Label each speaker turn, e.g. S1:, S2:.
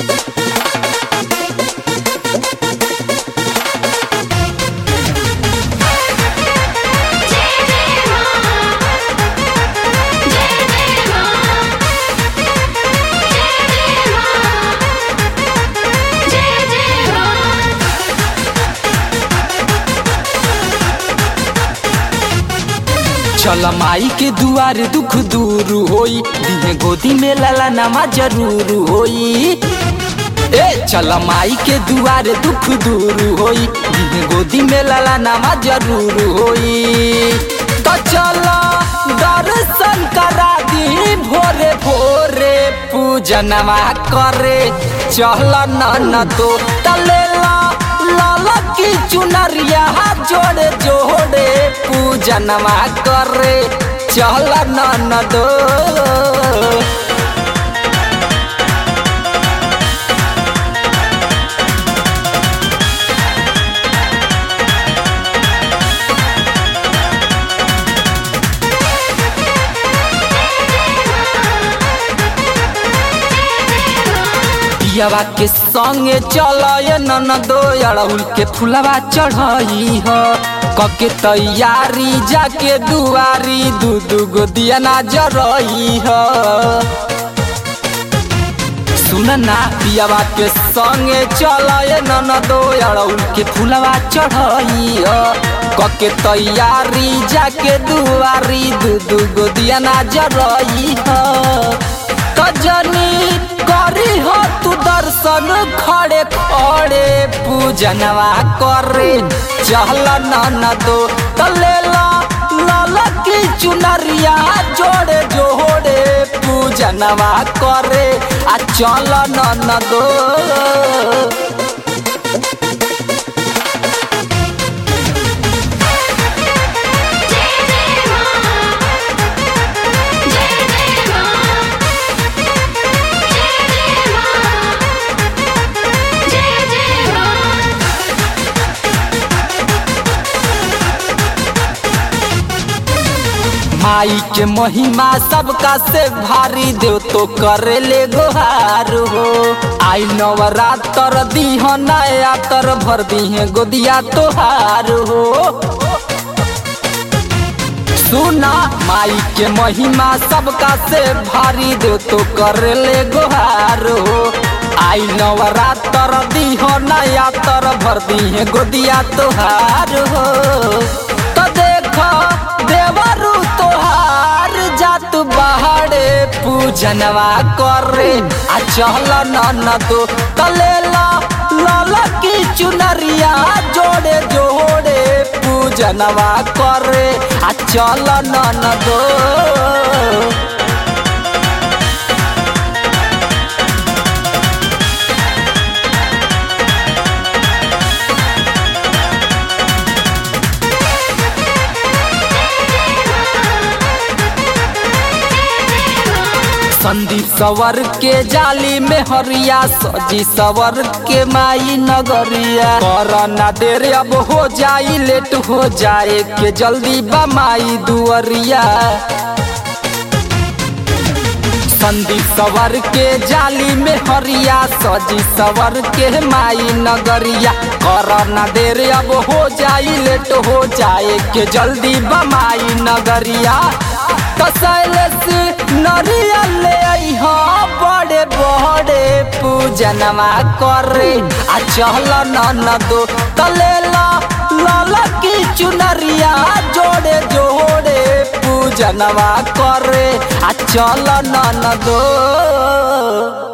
S1: चल माई के दुआर दुख दूर होई दिहे गोदी में लाला नमा जरूर होई ए चल माई के दुआर दुख दूर होई दिहे गोदी में लाला नमा जरूर होई तो चल दर्शन करा दी भोरे भोरे पूजनवा करे चल न तो तलेला लाला की चुनरिया जोड़े जोड़े पूजनवा करे चल न दो पियावा के संगे चल नन दो अड़हुल के फुलवा चढ़ई ह कके तैयारी जाके दुआरी दू दू गो दिया ना जरई ह सुन ना पियावा के संगे चल नन दो अड़हुल के फुलवा चढ़ई ह कके तैयारी जाके दुआरी दू दू गो दिया ना जरई ह कजनी करी हो तू दर्शन खड़े खड़े पूजनवा करे चल न दो तले लाल की चुनरिया जोड़े जोड़े पूजनवा करे आ चल न दो माई के महिमा सबका से भारी देव तो करे ले गोहार हो आई नवरात्र दीह नया तर भर दीहे गोदिया तोहार हो सुना माई के महिमा सबका से भारी देव तो करे ले गोहार हो आई नवरात्र दीह नया तर भर दीहे गोदिया तोहार हो तो देखो देवरू तोहार जात बाहरे पूजनवा करे आ चल न तो तलेला लाल की चुनरिया जोड़े जोड़े पूजनवा करे आ चल न दो संदीप सवर के जाली में हरिया सजी सवर के माई नगरिया करना देर अब हो जाई लेट हो जाए के जल्दी बमाई दुअरिया संदीप सवर के जाली में हरिया सजी सवर के माई नगरिया करना देर अब हो जाई लेट हो जाए के बमाई नगरिया कसैलस नरिया ले अइहा बड़े बड़े पूजनवा करे आ चल न दो तलेला लाल की चुनरिया जोड़े जोड़े पूजनवा करे आ चल न दो